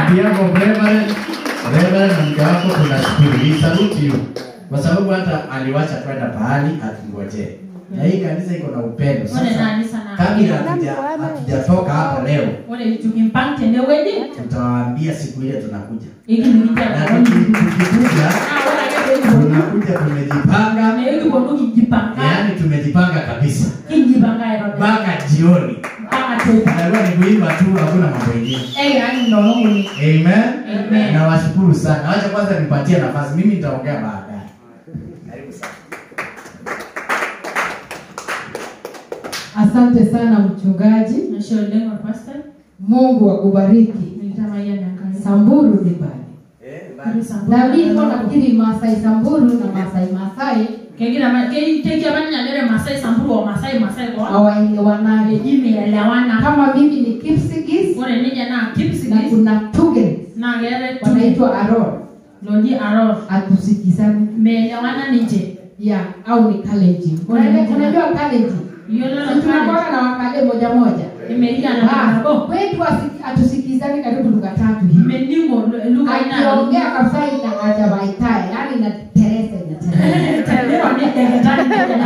behalf of Reverend, Reverend na mke wako tunashukuru. We salute you. Kwa sababu hata aliwacha kwenda pahali atungojee. Na hii kanisa iko na upendo. ore Sasa nani sana kabla hatuja hatujatoka hapa leo, ore tukimpang tenewueji tutawaambia siku ile tunakuja. ikinikia Na kaoni tuki- tukikuja ore ake peekipuonu tunakuja tumejipanga, nekiponu kijipanga yaani tumejipanga kabisa kijipanga aitobiraki mpaka jioni. mpaka teipa Itakuwa ni kuimba tu, hakuna mambo mengine. eyaani nolong'oni Amen. Amen. Nawashukuru sana. Wacha kwanza nipatie nafasi. Mimi nitaongea baadaye. Karibu sana. Asante sana mchungaji. nashe oleng orpastor Mungu akubariki. nilitamayian enkai Samburu ni bali. Eh, Karibu Samburu. Na mimi nafikiri Masai Samburu na Masai Masai kegira ma- ke- kekia manyanyere masai samburu o masai masai ko hawaelewanaje. imeelewana Kama mimi ni Kipsigis ore ninye naa na kipsigis kuna Tugen naa keetae tuge wanaitwa Aror, loji aror atusikizane meelewana ninche ya au ni Kalenjin. Unajua unajua Kalenjin? iyiolo Si tunakuwa na wakale moja moja. imelia na Ah, nabo Kwetu asi- atusikizane karibu lugha tatu hivi. imening'o lugha ina Akiongea kabisa ina ajabaitae, yani ina teresa ina teresa.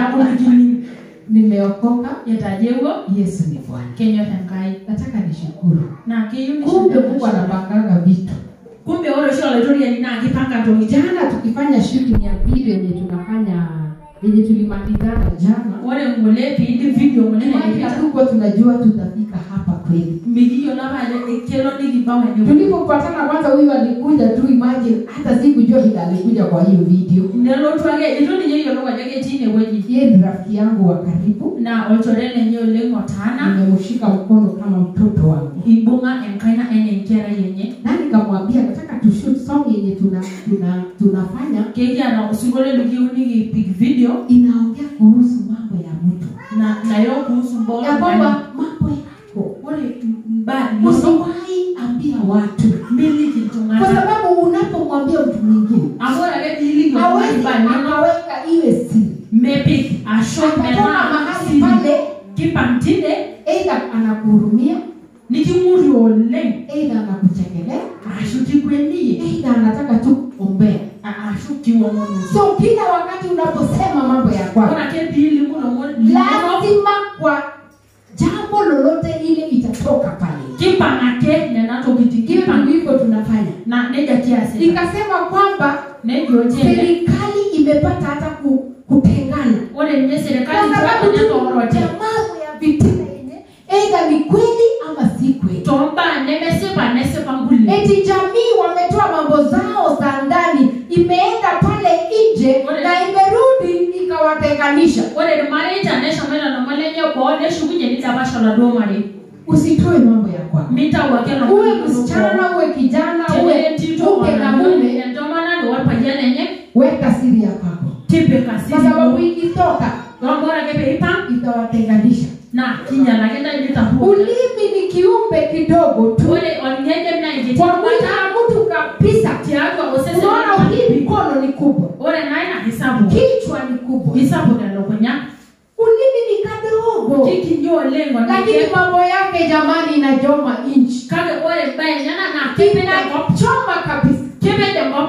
Nimeokoka, etajeuo Yesu ni Bwana. kenyor enkai Nataka nishukuru. naa keyieu Kumbe nisho- Mungu anapanganga vitu. kumbe ore oshi olaitoriani naa kipanga ntokitin Jana tukifanya shooting ya video yenye tunafanya yenye tulimalizana jana, ore ngole piidip video ngole kwani naipita hatukuwa tunajua tutafika hapa kweli. mikiyiolo apa ajo kelo nikibau ene Tulipopatana kwanza, huyu alikuja tu, imagine hata sikujua vile alikuja kwa hiyo video. nelotu ake itu ninye eyiolou ajo ketii inewueji Yeye ni rafiki yangu wa karibu, na olchore lenye oleng otaana nimemshika mkono kama mtoto wangu. ibung'a enkaina enye enkerai enye na nikamwambia nataka tushoot song yenye tuna, tuna tunafanya kekiata osinkolio likiyieu nikipik video inaongea kuhusu mambo ya mtu na nayo kuhusu mbolo ya kwamba mambo yako ore mbaa inono usiwahi ambia watu miliki kwa iltung'anak sababu unapomwambia mtu mwingine amu ore ake piiliki oltung'ani hawezi mbaa inono akaweka iwe siri mepik ashu Atatoka metaa mahali siri pale kipang tine eidha anakuhurumia niking'uri oleng eidha anakuchekelea ashu kikwenie eidha anataka tu kuombea ashu kiwong'onosi so kila wakati unaposema mambo ya kwako ore ake piilimu lomon lazima kwa jambo lolote ile itatoka pale kipang ake nena tokitin hivyo kipang ndivyo tunafanya na neja kiasi nikasema kwamba nejo jene serikali imepata hata ku, kutengana ore ninye kwa serikali sababu tu tonyakorote ya mambo ya vitina yenye eidha ni kweli ama si kweli tombaa nemesipa nesipa nguli eti jamii wametoa mambo zao za ndani imeenda pale nje Ore- na imerudi ikawatenganisha ore irmareita neshomoita lomon lenye boo neshukunye nidapasha oladuo marei usitoe mambo ya kwako mitau ake lomon uwe linonok boo. msichana uwe kijana Tenee uwe entito mke na orpayian mume entomononi orpayian enye weka siri ya kwako tipika kwa sababu siri ikitoka amu ore ake peipang itawatenganisha na kinyalaki ntae nitaruo ulimi ni kiumbe kidogo tu ore olng'ejep naa enkiti kwa mwili bata wa mtu kabisa tiatua osesen unaona hii loltung'ani. mikono ni kubwa ore naa ina kisapuk kichwa ni kubwa kisapuk elukunya ulimi ni kadogo kikinyi oleng lakini ornike mambo yake jamani inajoma nchi kake ore embaye enyana naa kipej enkop inachoma kabisa kipej enkop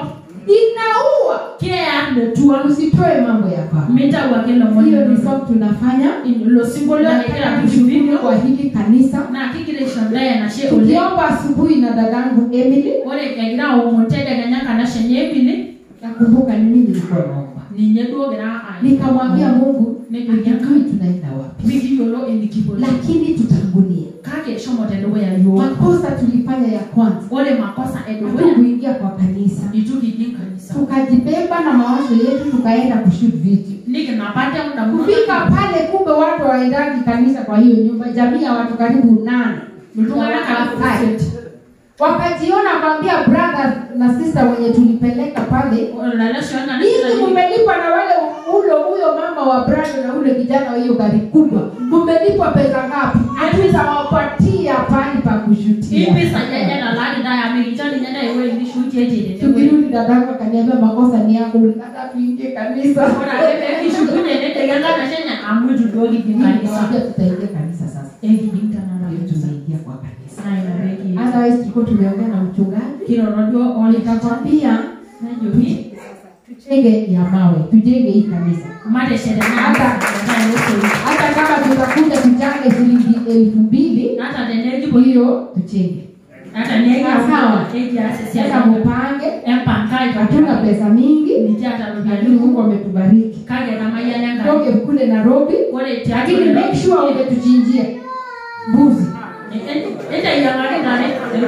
inaua keya metua usitoe mambo ya kwako mitau ake lomon hiyo ni linonok. song tunafanya ilo sinkolio egira nataka tushu kushukuru video kwa hili kanisa naa kigira aisho ndae enashe oleng tukiomba asubuhi na dadangu emily ore egira aomon tedekenya kanashe enye ebili nakumbuka ni mimi nilikuwa naomba ninye duo gira nikamwambia mungu nejoki hatujui tunaenda wapi mikiyiolo enikipo lakini tutangulia kake shomo tedukuya yiok makosa tulifanya ya kwanza ore makosa edukuya hatukuingia kwa kanisa itu kijing kanisa tukajibeba na mawazo yetu tukaenda kushoot video nikinapate muda kufika pale kumbe watu waendagi kanisa kwa hiyo nyumba jamii ya watu karibu nane iltung'anak Wamasai. wakajiona kwambia brother na sister wenye tulipeleka pale lalashona hizi mumelipa na wale ulo huyo mama wa brother na ule kijana wa hiyo gari kubwa mumelipwa pesa ngapi hatutawapatia pahali pa kushutia ipisa jaja nalani naye amikichani nyenda iwe nishuti etiri tukirudi dadangu akaniambia makosa ni yako ulikata tuingie kanisa ora ebe kishukunye nedeganga nashenya amwitu duo kijing kanisa Nikamwambia tutaingia kanisa sasa ekijing tanara ndio tunaingia kwa kanisa na inabeki otherwise tulikuwa tumeongea na mchungaji kirorodio olika nikakwambia najoki tujenge ya mawe tujenge hii kanisa mate sherena Hata- hata kama tutakuja tuchange shilingi elfu mbili hata denegi boyo hiyo tuchenge hata negi Sawa. egi asesi sasa mupange empankai hatuna pesa mingi nijata lakini rubialu mungu ametubariki kage kama yananga toke kule nairobi ore lakini make sure umetuchinjia mbuzi enda yangare nare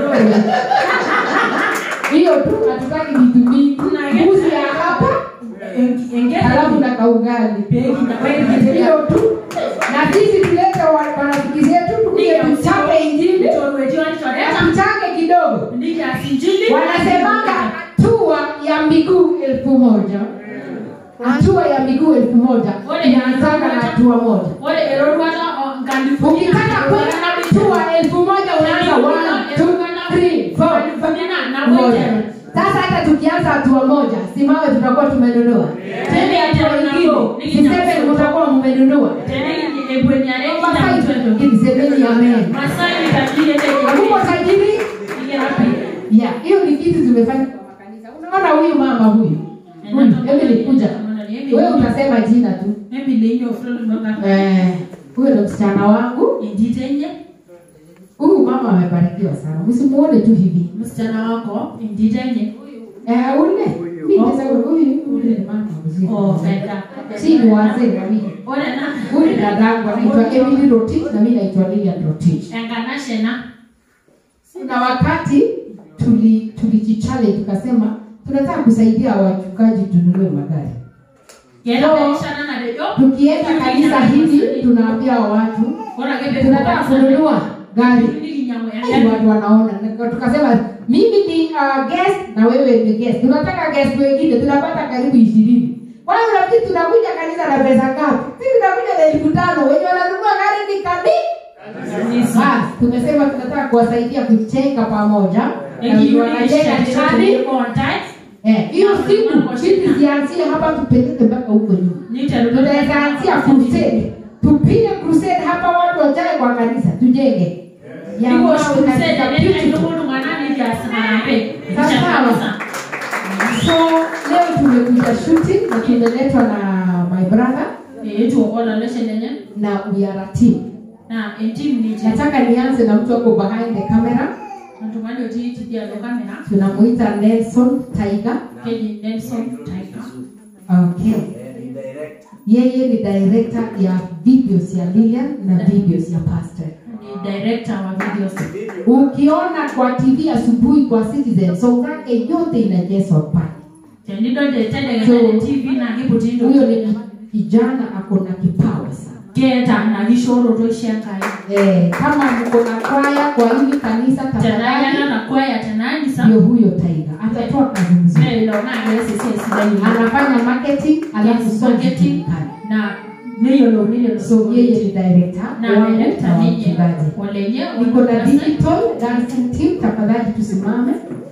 hiyo tu hatutaki vitu mingi mbuzi ya hapa halafu na kaugali hiyo tu na sisi tulete wa- marafiki zetu tukuje tuchape injili na tuchange kidogo wanasemanga hatua ya miguu elfu moja hatua ya miguu elfu moja inaanzanga na hatua moja ukitaka kwenda hatua elfu moja unaanza one, two, three, four, moja sasa hata tukianza hatua moja simawe tutakuwa tumenunua tende hatua ingine siseme mtakuwa mmenunua Hivi semeni amen Hamuko tajiri ya hiyo ni kitu tumefanya kwa makanisa unaona huyu mama huyu huyu hebu nikuja wewe utasema jina tu Eh, huyo ndo msichana wangu huyu mama amebarikiwa sana msimuone tu hivi msichana wako inditenye eh, ule Mimi nasema huyu ule ni mama mzuri Oh, fedha. si ni wazee wawili ore na huyu ni dadangu anaitwa Emily Rotich na mimi naitwa Lilian Rotich enganashena kuna wakati tuli tulijichallenge tukasema tunataka kusaidia wachungaji tununue magari yeraishana na rejo tukienda kanisa hili tunaambia watu tunataka kununua gari Ai, watu wanaona Na tukasema mimi ni uh, guest na wewe ni guest tunataka guest wengine tunapata karibu ishirini kwani unafikiri tunakuja kanisa na pesa ngapi si tunakuja na elfu tano wenye wananunua gari ni kadi basi tumesema tunataka kuwasaidia kujenga pamoja Na wenye wanajenga chani Eh, hiyo siku sisi zianzie hapa tupeleke mpaka huko nyuma tunaweza anzia crusade tupige crusade hapa watu wajae kwa kanisa tujenge Ya mawe kabisa, beautiful. so leo tumekuja shooting na tumeletwa na my brother na we are a team nataka nianze na mtu ako behind the camera tunamuita nelson tiger okay yeye ni director ya videos ya lilian na videos ya pastor ukiona kwa tv asubuhi kwa citizen so zake yote inajezwa pale huyo ni kijana ako na kipawa sana keta nagishoroto ishenkai eh, kama mko na kwaya kwa hili kanisa tenayana tafadhali na kwaya tenayisa ndio huyo taiga atatoa kazi mzuri anafanya marketing alafu Yes, songs marketing. zijulikane. na niyolo niyolo so yeye ni director na wangu director na ninyi wachungaji walenye niko na digital dancing team tafadhali tusimame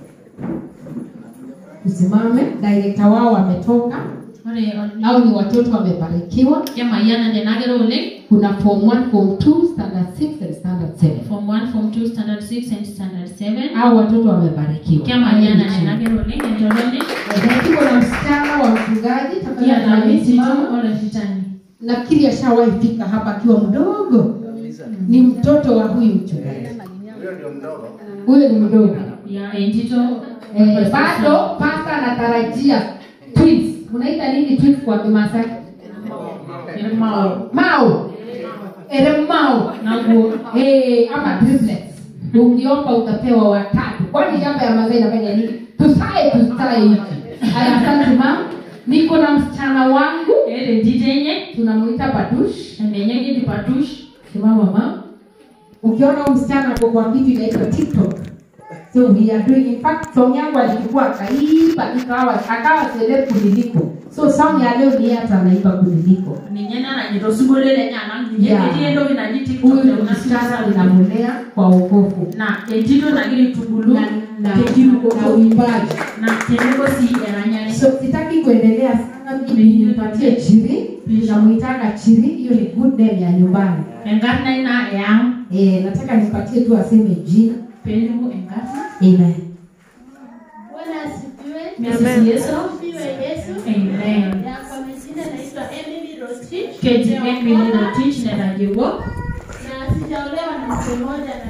tusimame director wao wametoka au ni watoto wamebarikiwa kemayana nenagero oleng kuna form 1 form 2 standard 6 and standard 7 form 1 form 2 standard 6 and standard 7 au watoto wamebarikiwa kemayana nenagero oleng entoloni Eh, tuko na msichana wa mchungaji tafadhali kiatamisitu amesimama olefitani nafikiri ashawahi fika hapa akiwa mdogo ni mtoto wa huyu mchungaji huyo ni mdogo ya entito eh, bado pasta anatarajia twins unaita nini twins kwa kimasai mao mao eremao naguo eh, ama triplets ukiomba utapewa watatu kwani shamba ya mazai inafanya nini tusae tusae hivi haya asante mam niko na msichana wangu ere jitenye tunamuita badush emenyegi dipatush simama mam ukiona huyu msichana ako kwa kitu inaitwa tiktok so we are doing in fact song yangu alichukua akaiba ikawa akawa celeb kuniliko so song ya leo ni yeye hata anaiba kuniliko ninyena nanyito sugolele nyana Yeah. ninyeketi endoki naji huyu ni tiktok msichana ninamulea kwa ukofu na entito nagiri tugulu na na tekirukoto na uimbaji na teneko si eranyani so sitaki kuendelea sana mimi nipatie chiri namuitanga chiri hiyo ni good name ya nyumbani enkarna ina eyang Eh, nataka nipatie tu aseme jina. Pelimu enkarna. Amen. Bwana asifiwe. Mrs. Yesu. Asifiwe Yesu. Amen. Ya kwa majina naitwa Emily Rotich. Keji Emily Rotich na Najiwo. Na sijaolewa na mtu mmoja na